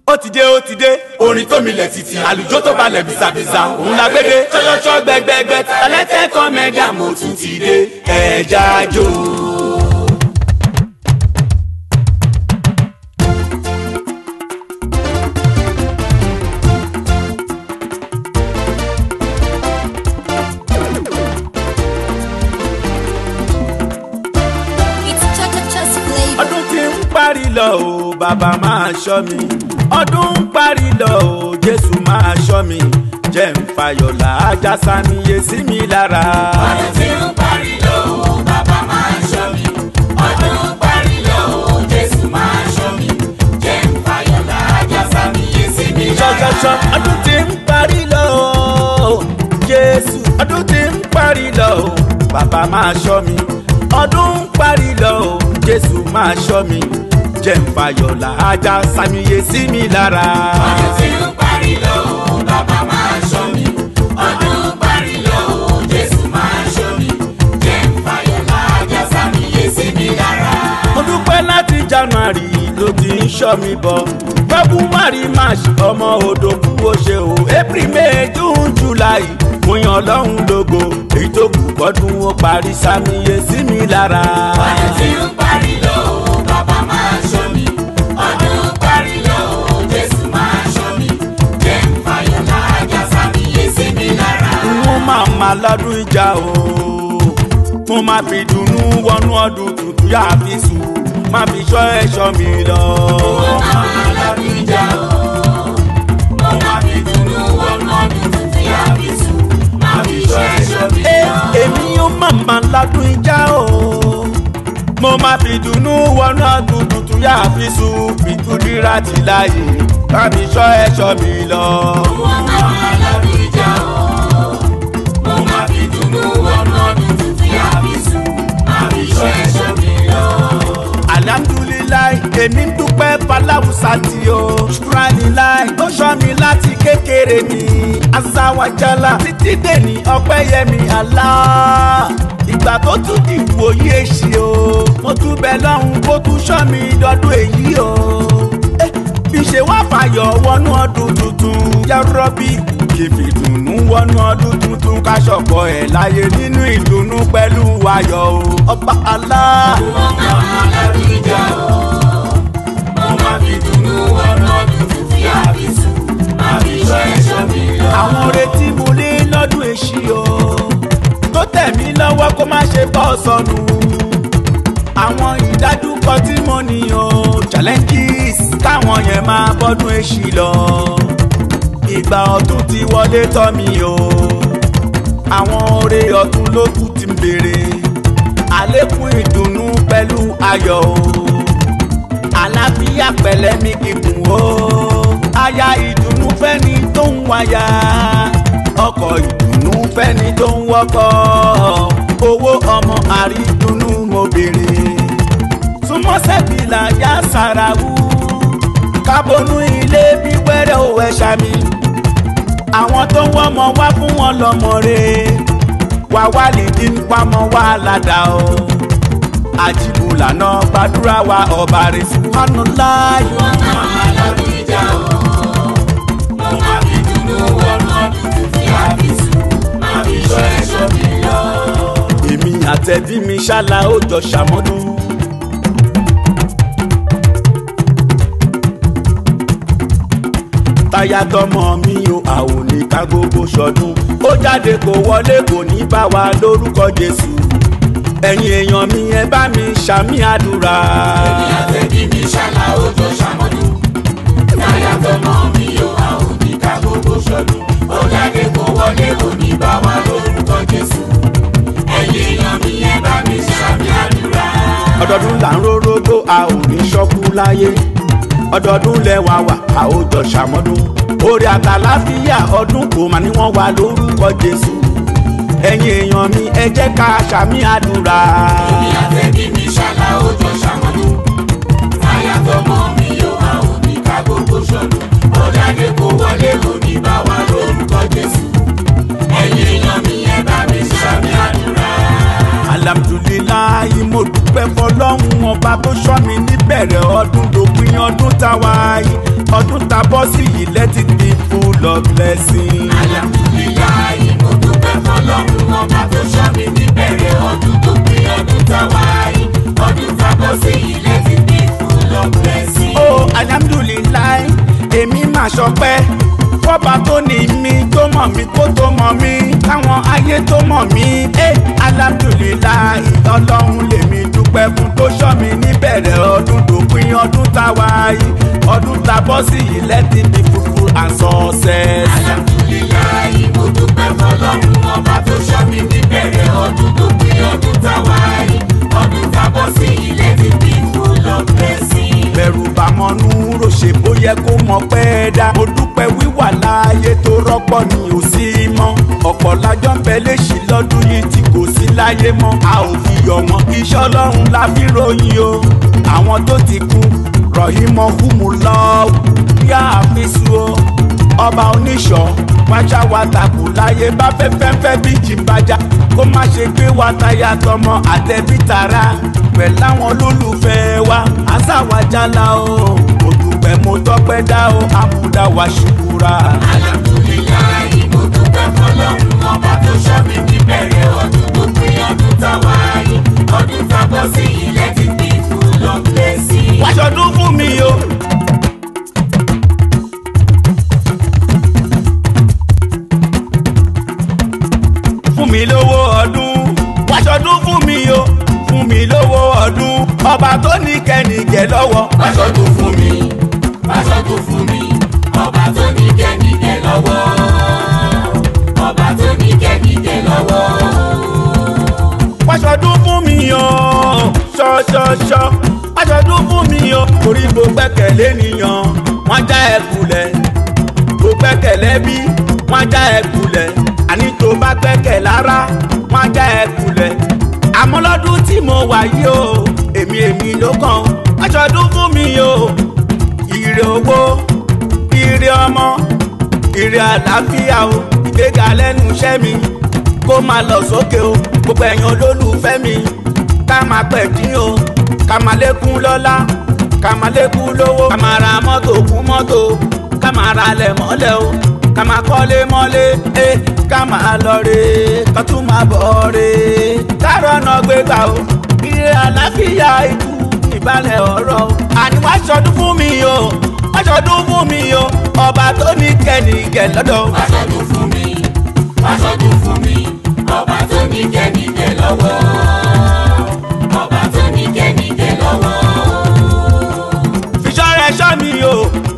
ó ti dé ó ti dé orin tó milẹ̀ títí àlùjọ tó balẹ̀ bisabisa òun la gbé dé ṣọṣọṣọ gbẹgbẹgbẹ tẹlẹtẹ kọmẹdà mo tún ti dé ẹja jó. It's cha-cha-cha's flavor. ọdún tí ń parí lọ o bàbá máa ṣọ́ mi ọdún ń parí lọ o jésù máa ṣọ́ mi jẹ́ ń fayọ̀ làájá sàmìyẹ sí mi lára. ọdún tí ń parí lọ o bàbá máa ṣọ́ mi ọdún ń parí lọ o jésù máa ṣọ́ mi jẹ́ ń fayọ̀ láàjà sàmìyẹ sí mi lára. ṣọṣọṣọ ọdún tí ń parí lọ o jésù ọdún tí ń parí lọ o bàbá máa ṣọ́ mi ọdún ń parí lọ o jésù máa ṣọ́ mi jẹ́ ń fayọ̀ làájá sàmìyẹ sí mi lára. ọdún tí ń parí lọ o bàbá máa ṣọ́ mi ọdún ń parí lọ o jésù máa ṣọ́ mi jẹ́ ń fayọ̀ láàjà sàmìyẹ sí mi lára. mo dúpẹ́ láti january ló ti ń ṣọ́ mi bọ̀ february march ọmọ odò kú ó ṣe o april may june july mo yan ọlọ́run lógo èyí tó kù gbọ́dún ó parí sàmìyẹ sí mi lára. ọdún tí ń parí lọ o bàbá máa ṣọ́ mi ọdún ń parí lọ o jésù máa ṣọ́ mi jẹ́ ń fayọ̀ láàjà sàmìyẹ sí mi lára. mo máa ma lọ́dún ìjà o mo máa fi dùnnú wọnú ọdún tuntun yá fi sùn máa fi ṣọ́ ẹ̀ṣọ́ mi lọ. Ẹ, èmi yóò máa ma lọ́dún ìjà o mo máa fi dùnnú wọnú ọdún tuntun yá fi sùn fìtúndínlá ti láàyè máa fi ṣọ́ ẹ̀ṣọ́ mi lọ. alhamdulilayi èmi ń dúpẹ́ balawusa tí o ṣùkúránilai ó ṣọ́ mi láti kékeré mi azawajala títí dèní ọpẹ́yẹmí Allah ìgbà tó tún di ìwòye èsì o mo tún bẹ lọ́hùn kó tún ṣọ́ mi dọ́dún èyí o Eh, bí ṣe wá fàyọ̀ wọnú ọdún tuntun yárọ́bì kì í fi dùnnú wọnú ọdún tuntun ká ṣọ̀pọ̀ ẹ̀ láyé nínú ìdùnnú pẹ̀lú ayọ̀ o ọba Allah. àwọn retí mo lé lọ́dún èṣí o tó tẹ̀ mí lọ́wọ́ kó má ṣe bọ́ sọnù àwọn ìdájúkọ tí mo ní o challenges káwọn yẹn máa bọ́dún èṣí lọ ìgbà ọdún ti wọlé tọ́ mi o àwọn oore ọdún ló kù ti ń béèrè àlékún ìdùnnú pẹ̀lú ayọ̀ o àlàáfíà pẹ̀lẹ́ mi kíkùn o aya ìdùnnú fẹ́ni tó ń wáyà ọkọ̀ ìdùnnú fẹ́ni tó ń wọ́kọ̀ owó ọmọ àrídùnnú mo béèrè súnmọ́ sẹ́bìlà yá sàràwù kábọnú ilé bí wẹ́rẹ́ ò ẹ̀ṣà mi àwọn tó ń wọ́mọ wá fún wọn lọ́mọ rẹ̀ wá wá lè dín pamọ́ wá ládàá o àjìbùlà náà gbàdúrà wa ọba rẹ̀ subhanallah. èmi àtẹ̀bí mi ṣálá ó jọ ṣàmọ́dún. táyà tọmọ mi o àwọn ní ká gbogbo ṣọdún ó jáde kó wọlé kò ní bá wa lórúkọ jésù ẹ̀yin èèyàn mi ẹ bá mi ṣàmì àdúrà. ọdọọdún là ń rórógbó a ò ní ṣọ́kú láyé ọdọọdún lẹ́wà wà a ò jọ ṣàmọ́dún orí àtàláfíà ọdún kò mà ní wọ́n wà lórúkọ jésù ẹ̀yin èèyàn mi ẹ jẹ́ ká ṣàmì àdúrà. alhamdulilayi mo dúpẹ́ fọlọ́run ọba tó ṣọ́ mi níbẹ̀rẹ̀ ọdún dòpin ọdún táwa yìí ọdún ta bọ́ sí yìí let it be full of blessing. Alhamdulilayi mo dúpẹ́ fọlọ́run ọba tó ṣọ́ mi níbẹ̀rẹ̀ ọdún tó pé ọdún táwa yìí ọdún tá bọ́ sí ilé ti bí full of blessing. ó alhamdulilayi èmi máa ṣọpẹ́ fọ́ba tó ní mi tó mọ̀ mí kó tó mọ̀ mí káwọn ayé tó mọ̀ mí ẹ alhamdulilayi ọlọ́run lèmi dúpẹ́ fún tó ṣọ́ mi níbẹ̀rẹ̀ ọdún tó pín ọdún táwa yìí ọdún tá bọ́ sí yìí let it be fruitful and success. Alhamdulilayi mo dúpẹ́ fọlọ́run ọba tó ṣọ́ mi níbẹ̀rẹ̀ ọdún tó pé ọdún táwa yìí ọdún tá bọ́ sí ilé ti bí full of blessing. bẹ̀rù bá mọ́nú rò ṣe bó yẹ kó mọ pẹ́ dá. mo dúpẹ́ wíwà láàyè tó rọ́pọ̀ ni ò sí mọ́. ọ̀pọ̀ lájọ́ ń bẹ léṣì lọ́dún yìí tí kò sí láyé mọ́. a ò fi yọ̀ wọ́n iṣẹ́ ọlọ́run la fi ròyìn o. àwọn tó ti kú rọ̀hìmọ̀ hùmù lọ́wọ́ yá àfisù o. ọba oníṣọ́ wájà wa takù láyé bá fẹ́ fẹ́fẹ́ bí jìbàjá kó má ṣe gbé wa táyà tọmọ àtẹ̀bí tara pẹ̀lú àwọn olólùfẹ́ wa àṣàwájálá o mo dúpẹ́ mo tọ́pẹ́ dá o àmúdá wa ṣùkúra. Alhamdulilayi mo dúpẹ́ fọlọ́run ọba tó ṣọ́ mi níbẹ̀rẹ̀ ọdún tó pé ọdún táwa yìí ọdún tá bọ́ sí ilé ti bí full of blessing. wáṣọdún fún mi o. fún mi lówó ọdún wáṣọdún fún mi o fún mi lówó ọdún ọba tó ní kẹ́nìkẹ́ lọ́wọ́. Wáṣọdún fún mi, wáṣọdún fún mi, ọba tó ní kẹ́nìkẹ́ lọ́wọ́. Ọba tó ní kẹ́nìkẹ́ lọ́wọ́. wáṣọdún fún mi o ṣọṣọṣọ wáṣọdún fún mi o torí mo gbẹ́kẹ̀lé nìyàn wọ́n já ẹ kulẹ̀ mo gbẹ́kẹ̀lé bí wọ́n já ẹ kulẹ̀ àní tó bá gbẹ́kẹ̀ lára wọ́n já ẹ kulẹ̀ àmọ́ lọ́dún tí mo wà yìí o èmi èmi ló kàn wáṣọdún fún mi o ire owó ire ọmọ ire àlàáfíà o ìgbéga lẹ́nu iṣẹ́ mi kó máa lọ sókè o gbogbo ẹ̀yin olólùfẹ́ mi ká máa pẹ̀ dín o ká máa lékún lọ́lá ká máa lékún lówó ká máa ra mọ́tò kún mọ́tò ká máa ra lẹ̀ mọ́lẹ̀ o ká máa kọ́lé mọ́lé ẹ ká máa lọ re ká tún máa bọ̀ re ká rọ́nà gbégbá o ire àlàáfíà ikú ìbálẹ̀ ọ̀rọ̀ o àní wá ṣọdún fún mi o wá ṣọdún fún mi o ọba tó ní kẹ́nìkẹ́ lọ́dọ̀ o. Wáṣọdún fún mi, wáṣọdún fún mi, ọba tó ní kẹ́nìkẹ́ lọ́wọ́. Ọba tó ní kẹ́nìkẹ́ lọ́wọ́. fiṣọ́ rẹ̀ ṣọ́ mi o.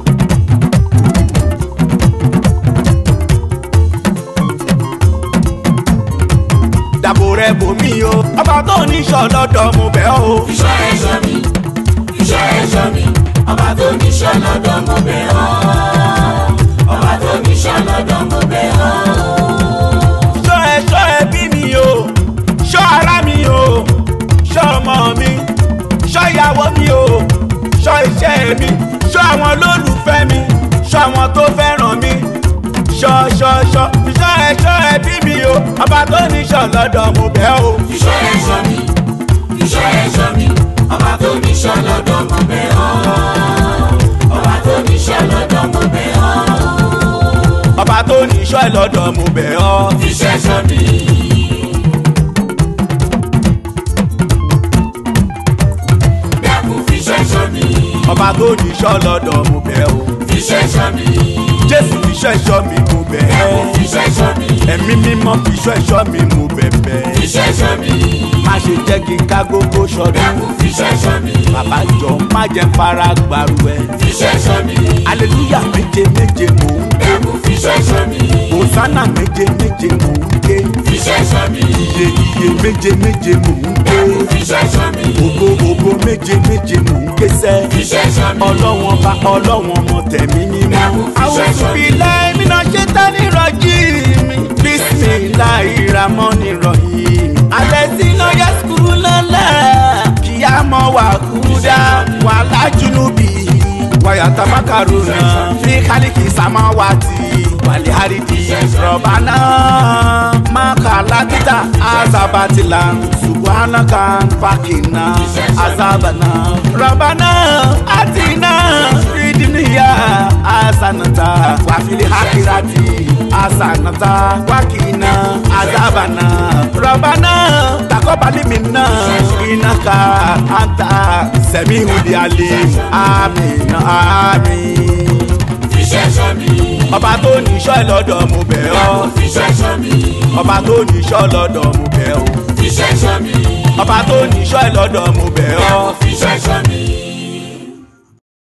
dàbò rẹ̀ bò mí o. ọba tó níṣọ́ lọ́dọ̀ mo bẹ̀ ọ́ o. Iṣẹ́ ẹ̀ṣọ́ mi, iṣẹ́ ẹ̀ṣọ́ mi, ọba tó níṣọ́ lọ́dọ̀ mo bẹ̀ ọ́. Ọba tó níṣọ́ lọ́dọ̀ mo bẹ̀ ọ́. ṣọ́ ẹ ṣọ́ ẹbí mi o. ṣọ́ ara mi o. ṣọ́ ọmọ mi. ṣọ́ ìyàwó mi o. ṣọ́ iṣẹ́ mi. ṣọ́ àwọn olólùfẹ́ mi. ṣọ́ àwọn tó fẹ́ràn mi. ṣọ́ ṣọ́ ṣọ́ ṣọ́ ẹ ṣọ́ ẹbí mi o. ọba tó níṣọ́ lọ́dọ̀ mo bẹ̀ ọ́ o. Iṣẹ́ ẹ̀ṣọ́ mi, iṣẹ́ ẹ̀ṣọ́ mi, ọba tó níṣọ́ lọ́dọ̀ mo bẹ̀ ọ́. Ọba tó níṣọ́ lọ́dọ̀ mo bẹ̀ ọ́. ọba tó níṣọ́ lọ́dọ̀ mo bẹ̀ ọ́. Iṣẹ́ ẹ̀ṣọ́ mi. Dákun fi iṣẹ́ ẹ̀ṣọ́ mi, ọba tó níṣọ́ lọ́dọ̀ mo bẹ̀ ọ́. fi iṣẹ́ ẹ̀ṣọ́ mi. jésù fiṣọ́ ẹ̀ṣọ́ mi mo bẹ̀ Dákun ẹ́. fi iṣẹ́ ẹ̀ṣọ́ mi, ẹ̀mí mímọ́ fiṣọ́ ẹ̀ṣọ́ mi mo bẹ̀bẹ̀. fi iṣẹ́ ẹ̀ṣọ́ mi. má ṣe jẹ́ kí n ká gógó ṣọdún. Dákun fi iṣẹ́ ẹ̀ṣọ́ mi, bàbá jọ má jẹ́ n fara gbàrú ẹ̀. fi iṣẹ́ ẹ̀ṣọ́ mi. aleluya méje méje mò ń ké. Dákun fi iṣẹ́ ẹ̀ṣọ́ mi, hosanna méje méje mò ń ké. fi iṣẹ́ ẹ̀ṣọ́ mi. iye iye méje méje mò ń ké. Dákun fi iṣẹ́ ẹ̀ṣọ́ mi, ògo ògo méje méje mò ń ké sẹ́. fi iṣẹ́ ẹ̀ṣọ́ mi. ọlọ́wọ́n bá ọlọ́wọ́n mọ tẹ̀mí mímọ́. Dákun fi àwọn iṣẹ́ ẹ̀ṣọ́ mi. òbílẹ̀ iná ṣe tání rọjí mi. bisimilahi ramoni rahim. alẹ́ tí iná yẹ sukuru lọ́la. kíá mọ́ wà kúdà wà lájúnúbì. wàyà tabakaru náà fi kálíkì samawati. wàlẹ̀ àrídì rọ̀bánà. makala títà azabatila. subhanaka fakina azabana. rọ̀bánà àtinà fìdíníyà asanata wàfíìlì hakirati asanata wákìnà azabana rọ̀bánà takọ́balímìnà ìnáka anta sẹ̀míhùdí alẹ́ àmín àmín fiṣẹ́ ṣọ́ mi. ọba tó níṣọ́ lọ́dọ̀ mo bẹ̀ ọ́ Dákun fiṣẹ́ ṣọ́ mi. ọba tó níṣọ́ lọ́dọ̀ mo bẹ̀ ọ́ fiṣẹ́ ṣọ́ mi. ọba tó níṣọ́ lọ́dọ̀ mo bẹ̀ ọ́ Dákun fiṣẹ́ ṣọ́ mi.